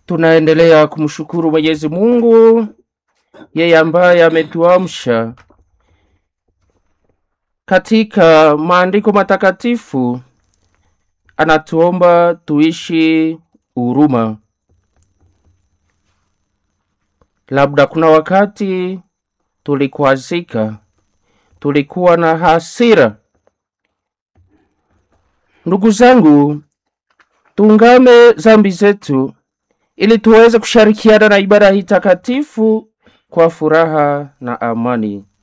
Tunaendelea kumshukuru Mwenyezi Mungu, yeye ambaye ametuamsha katika maandiko matakatifu. Anatuomba tuishi huruma. Labda kuna wakati tulikwazika, tulikuwa na hasira. Ndugu zangu, tuungame zambi zetu ili tuweze kushirikiana na ibada hii takatifu kwa furaha na amani.